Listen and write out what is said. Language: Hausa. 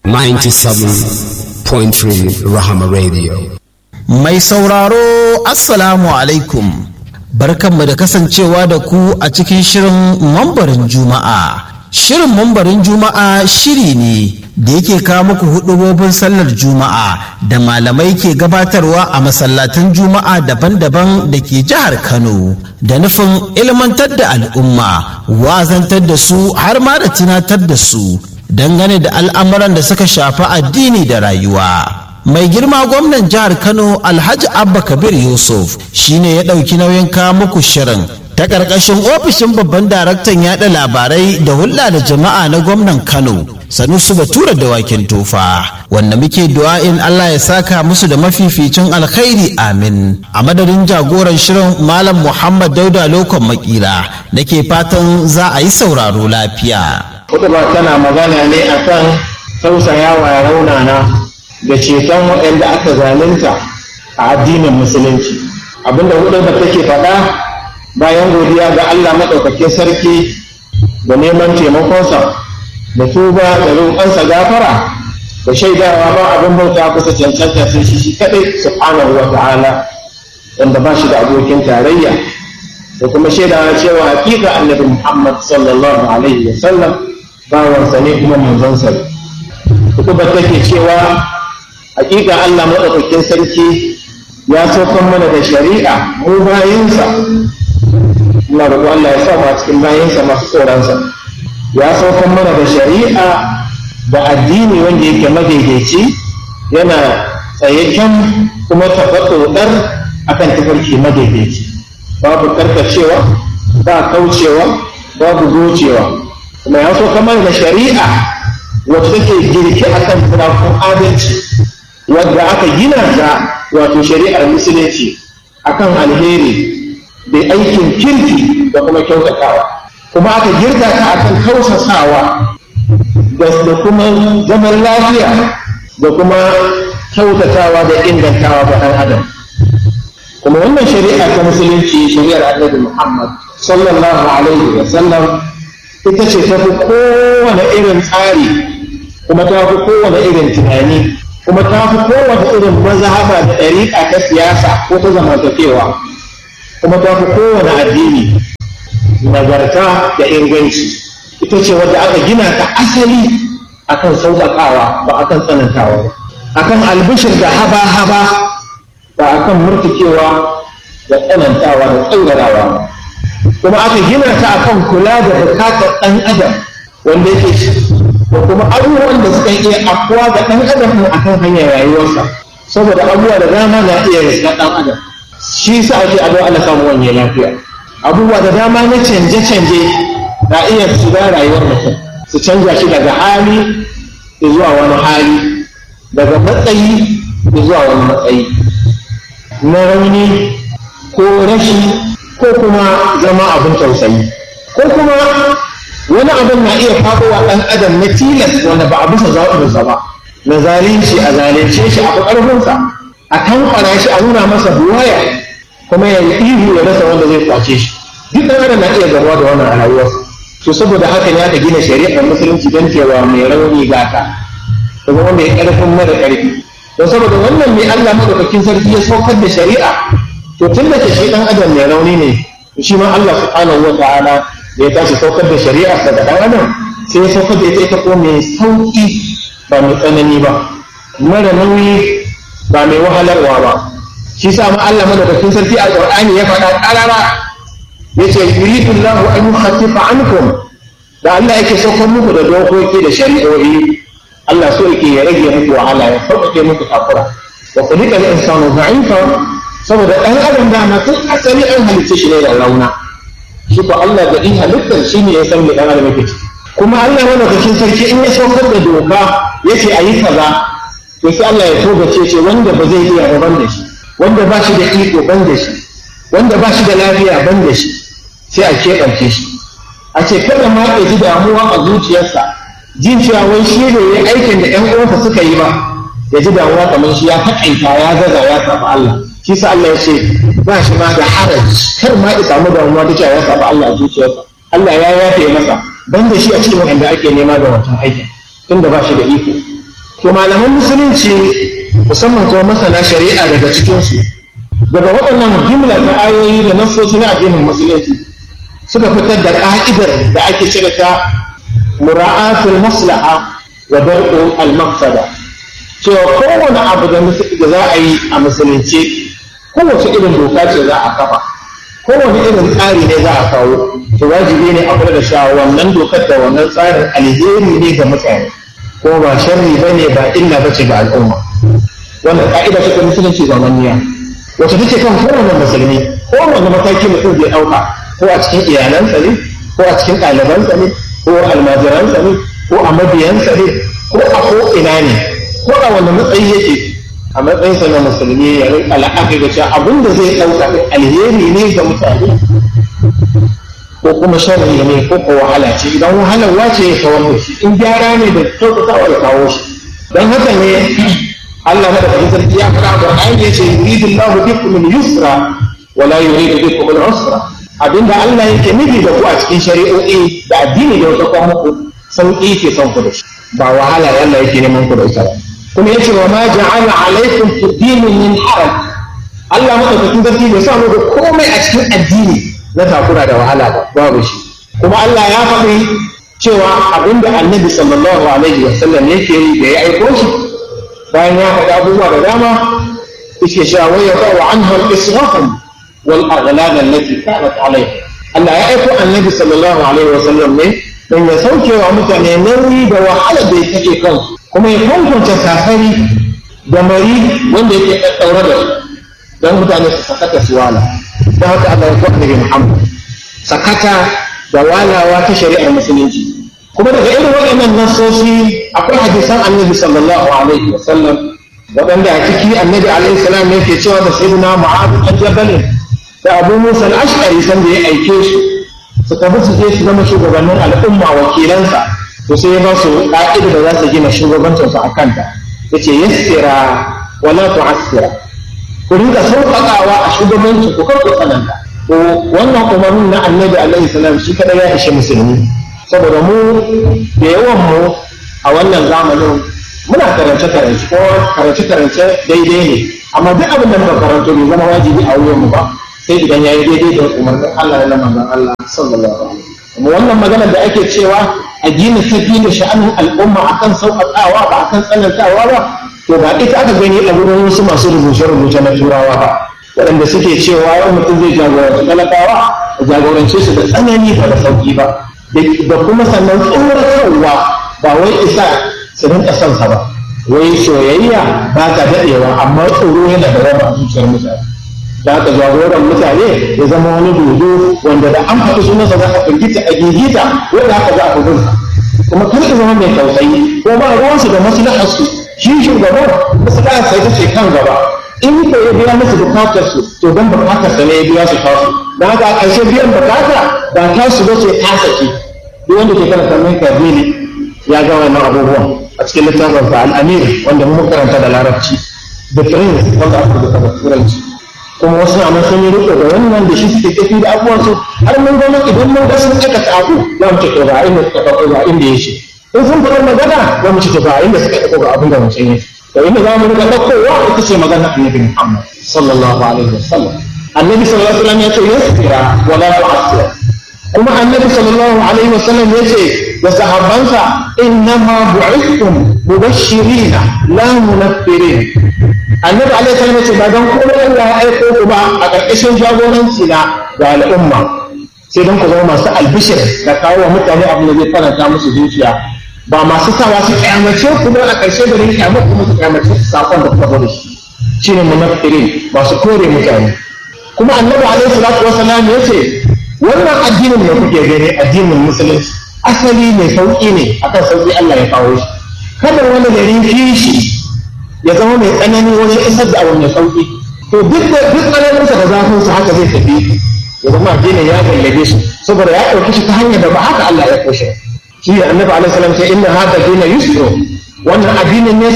97.3 Rahama Radio. Mai sauraro Assalamu alaikum. Barkanmu da kasancewa da ku a cikin shirin mambarin Juma'a. Shirin mambarin Juma'a shiri ne da yake kawo muku hudubobin sallar Juma'a da malamai ke gabatarwa a masallatan Juma'a daban-daban da ke jihar Kano da nufin ilmantar da al'umma, wazantar da su har ma da tunatar da su dangane da al'amuran da suka shafi addini da rayuwa. mai girma gwamnan jihar kano alhaji abba kabir yusuf shine ya ɗauki nauyin kawo muku shirin ta ƙarƙashin ofishin babban daraktan yaɗa labarai da hulɗa da jama'a na gwamnan kano sanusu batura da wakin tofa wanda muke du'a'in allah ya saka musu da mafificin alkhairi amin a madadin jagoran shirin malam muhammad dauda lokon makira nake fatan za a yi sauraro lafiya Kutuba tana magana ne akan tausayawa raunana da ceton waɗanda aka zalunta a addinin musulunci abinda hudubar take faɗa bayan godiya ga Allah maɗaukakin sarki da neman taimakonsa da tuba da roƙonsa gafara da shaidawa ba abin bauta kusa cancanta sai shi shi kaɗai subhanahu wa ta'ala wanda ba shi da abokin tarayya da kuma shaidawa cewa hakika annabi Muhammad sallallahu alaihi wa sallam bawansa ne kuma manzonsa ne hudubar take cewa hakika Allah maɗaukakin sarki ya saukan mana da shari'a mu bayansa ina roƙo Allah ya sa mu a cikin bayansa masu tsoronsa ya saukan mana da shari'a da addini wanda yake madaidaici yana tsayayyen kuma tabbatar akan tafarki madaidaici babu karkacewa ba kaucewa babu gocewa kuma ya saukan mana da shari'a wacce take girki akan turakun adalci wadda aka gina ta wato shari'ar musulunci akan alheri da aikin kirki da kuma kyautatawa kuma aka girka ta akan kausasawa da kuma zaman lafiya da kuma kyautatawa da ingantawa ga ɗan adam kuma wannan shari'a ta musulunci shari'ar annabi muhammad sallallahu alaihi wa sallam ita ce ta fi kowane irin tsari kuma ta fi kowane irin tunani kuma ta fi kowace irin mazhaba da ɗariƙa ta siyasa ko ta zamantakewa kuma ta fi kowane addini nagarta da inganci ita ce wadda aka gina ta asali akan sauƙaƙawa ba akan tsanantawa ba akan albishir da haba-haba ba akan murtukewa da tsanantawa da tsaurarawa kuma aka gina ta akan kula da bukatar ɗan adam wanda yake da kuma abubuwan da suka iya afuwa ga ɗan adam ɗin akan hanyar rayuwarsa saboda abubuwa da dama na iya riska ɗan adam shi sa ake abu ana samu wani lafiya abubuwa da dama na canje-canje na iya shiga rayuwar mutum su canja shi daga hali zuwa wani hali daga matsayi zuwa wani matsayi na rauni ko rashi ko kuma zama abin tausayi ko kuma wani abin na iya faɗowa ɗan adam na tilas wanda ba a bisa zaɓinsa ba na zalunci a zalunce shi a ƙarfinsa a tankwara shi a nuna masa buwaya kuma ya yi ihu ya rasa wanda zai kwace shi duk ɗan adam na iya gamuwa da wannan a rayuwarsa to saboda haka ne aka gina shari'ar musulunci don cewa mai rauni gata da kuma mai ƙarfin mara ƙarfi don saboda wannan mai Allah madaukakin sarki ya saukar da shari'a to tun da shi ɗan adam mai rauni ne shi ma Allah subhanahu wa ta'ala da ya tashi saukar da shari'a daga ɗan adam sai ya saukar da ita ita ko mai sauƙi ba mai tsanani ba mara nauyi ba mai wahalarwa ba shi sa ma Allah madaukakin sarki a Qur'ani ya faɗa ƙarara yace yuridu Allahu an yukhaffifa ankum da Allah yake saukar muku da dokoki da shari'o'i Allah so yake ya rage muku wahala ya sauƙaƙe muku takura wa khuliqa al-insanu da'ifa saboda ɗan adam dama tun asali an halitta shi ne da rauna shi ko Allah da in halittar shi ne ya san me dan adam yake ciki kuma Allah madaukakin sarki in ya saukar da doka yace ayi kaza to sai Allah ya togace ce wanda ba zai iya ba ban da shi wanda ba shi da iko ban da shi wanda ba shi da lafiya ban da shi sai a keɓance shi a ce kada ma ya ji damuwa a zuciyarsa jin cewa wai shi ne ya aikin da ƴan uwansa suka yi ba ya ji damuwa kamar shi ya taƙaita ya gaza ya saba Allah shi sa Allah ya ce ba shi ma da haraj kar ma ya samu damuwa ta cewa ya saba Allah a zuciyarsa Allah ya yafe masa ban da shi a cikin wanda ake nema da wancan aikin tunda ba shi da iko to malaman musulunci musamman kuma masana shari'a daga cikinsu daga waɗannan jimla ta ayoyi da nassoci na addinin musulunci suka fitar da ƙa'idar da ake cire ta mura'atul maslaha wa dar'u al-maqsada cewa kowane abu da za a yi a musulunci kowace irin doka ce za a kafa kowane irin tsari ne za a kawo to wajibi ne a kula da cewa wannan dokar da wannan tsarin alheri ne ga mutane ko ba sharri ba ne ba illa ba ce ga al'umma wannan ka'ida ce ta musulunci zamanniya wacce take kan kowane musulmi kowane mataki mutum zai ɗauka ko a cikin iyalansa ne ko a cikin ɗalibansa ne ko almajiransa ne ko a mabiyansa ne ko a ko ina ne ko a wani matsayi yake a matsayinsa na musulmi ya rinka la'akari da cewa abin da zai ɗauka alheri ne ga mutane ko kuma sharri ne ko ko wahala ce idan wahalar wace ya kawar da shi in gyara ne da kyautatawa ya kawo shi don haka ne Allah na da fahimtar sarki ya faɗa da ayin ya ce yuridu Allah bikum al-yusra wa la yuridu bikum al-usra abinda Allah yake nufi da ku a cikin shari'o'i da addini da wata kuma muku sauƙi ke son ku da shi ba wahala Allah yake neman ku da ita ba kuma yace wa ma ja'ala alaikum fi dini min haraj Allah madaukakin sarki bai sa muku komai a cikin addini na takura da wahala ba babu shi kuma Allah ya faɗi cewa abinda annabi sallallahu alaihi wa sallam yake yi da ya aiko shi bayan ya faɗi abubuwa da dama yake cewa wai ya wa anha al-israfum wal aghlal allati kanat alayhi Allah ya aiko annabi sallallahu alaihi wa sallam ne don ya sauke wa mutane nauyi da wahala da yake kansu kuma ya kwankwance safari da mari wanda yake ɗaɗɗaure da su don mutane su sakata su wala don haka Allah ya kwa annabi Muhammad sakata da walawa ta shari'ar musulunci kuma daga irin waɗannan nasoshi akwai hadisan annabi sallallahu alaihi wa sallam waɗanda a ciki annabi alaihi salam yake cewa da sayyidina mu'adh bin jabal da abu musa al-ash'ari san da ya aike su su tafi su je su zama shugabannin al'umma wakilansa to sai ya ba su ƙa'ida da za su gina shugabancinsu a kanta yace yassira wala tu'assira ku rinka sauƙaƙawa a shugabanci ku kar ku tsananta to wannan umarnin na annabi alaihi salam shi kada ya ishe musulmi saboda mu da yawan mu a wannan zamanin muna karance karance ko karance karance daidai ne amma duk abin da muka karanto bai zama wajibi a wuyan mu ba sai idan yayi daidai da umarnin Allah da manzon Allah sallallahu alaihi wasallam wannan magana da ake cewa a gina tafi da sha'anin al'umma akan sauƙaƙawa ba akan tsanantawa ba to ba ita aka gani a wurin wasu masu rubuce-rubuce na turawa ba waɗanda suke cewa yau mutum zai jagoranci talakawa a jagorance su da tsanani ba da sauƙi ba da kuma sannan tsoratarwa ba wai isa su rinka son sa ba wai soyayya ba ta daɗewa amma tsoro yana da raba zuciyar mutane da aka jagoran mutane ya zama wani dodo wanda da an faɗi sunansa za a firgita a gigita wanda haka za a fi binsa kuma kar ka zama mai tausayi ko ba ruwansu da maslaharsu shi shugaban maslahar sai ta ce kan gaba in ko ya biya musu bukatar su to dan bukatar sa ne ya biya su tasu dan haka a ƙarshe biyan bukata ba ta su ba ce ta sake duk wanda ke karanta mai kabili ya ga wannan abubuwan a cikin littafin sa al-amir wanda mun karanta da larabci the prince wanda aka rubuta da turanci kuma wasu amma sun yi riko da wannan da shi suke tafi da abubuwan su har mun gano idan mun ga sun aikata abu za mu ce to ga inda suka ɗauko ga inda ya ce in sun faɗa magana za mu ce to ga inda suka ɗauko ga abin da mutum ya ce to inda za mu riga ɗaukowa ita ce magana annabi Muhammad sallallahu alaihi wasallam annabi sallallahu alaihi wasallam ya ce yasira wala tu'assira kuma annabi sallallahu alaihi wasallam ya ce da sahabbansa innama bu'ithtum mubashirina la munaffirin annabi alaihi salam ya ce ba dan komai Allah ya aiko ku ba a ƙarƙashin jagoranci na ga al'umma sai dan ku zama masu albishir da kawo wa mutane abin da zai faranta musu zuciya ba masu sawa su kyamace ku ba a ƙarshe da rin kyamar kuma su kyamace sakon da kuka zo da shi shine munaffirin masu kore mutane kuma annabi alaihi salatu wasallam ya ce wannan addinin da kuke gani addinin musulunci asali mai sauƙi ne akan sauƙi Allah ya kawo shi kada wani gari kishi ya zama mai tsanani wajen isar da abu mai sauƙi to duk da duk tsananinsa da zafin sa haka zai tafi ya zama addinin ya gallabe shi saboda ya ɗauki shi ta hanyar da ba haka Allah ya koshe shi annabi alaihi salam sai inna hada dina yusru wannan addinin ne